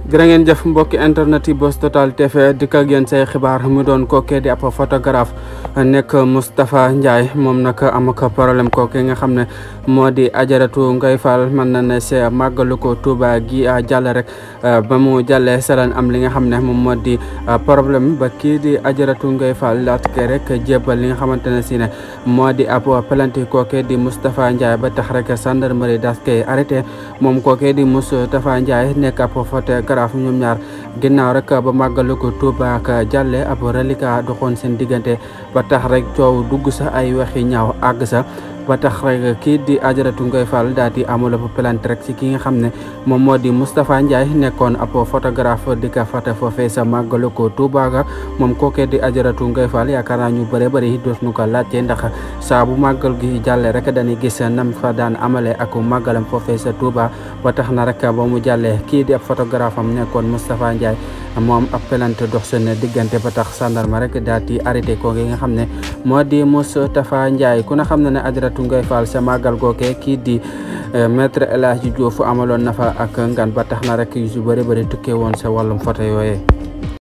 jërë ngeen jëf mbokki internet yi Buzz Total TV dikk ak yéen say xibaar mu doon kookee di ab photographe nekk Moustapha Ndiaye moom nag am ak problème kooke nga xam ne moo di ajaratu Ngoye Fall mën na ne see màggalu ko Touba gi jàll rek ba mu jàllee salaan am li nga xam ne moom moo di problème ba kii di ajaratu Ngoye Fall laat ke rek jébbal li nga xamante ne si ne moo di ab plainte kooke di Moustapha Ndiaye ba tax rek gendarmerie das koy arrêté moom kooke di Moustapha Ndiaye nekk ab photographe raaf ñoom ñaar ginnaaw rek ba màggalu ko Touba ak jàlle ab reliquat doxoon seen diggante ba tax rek coow dugg sa ay waxi ñaaw àgg sa ba tax rek kii di ajaratu Ngoye Fall daal di amul ab plainte rek si ki nga xam ne moom moo di Moustapha Ndiaye nekkoon ab photographe di ka fata foofee sa màggalu ko Touba ga moom kookee di ajaratu Ngoye Fall yaakaar naa ñu bëre bëri doot nu ko laajte ndax saa bu màggal gi jàlle rek dañuy gis nam fa daan amale ak màggalam foofee sa Touba ba tax na rek ba mu jàllee kii di ab photographe am nekkoon Moustapha Ndiaye moom ab plainte dox seen diggante ba tax sandarma rek daal di arrêté ko nga xam ne moo di Moustapha Ndiaye ku na xam ne ne ajaratu Ngoye Fall sa màggal googe kii di maître El Hadji Diouf amaloon na fa ak ngan ba tax na rek yu su bëri bëri tukkee woon sa wàllum photo yooyee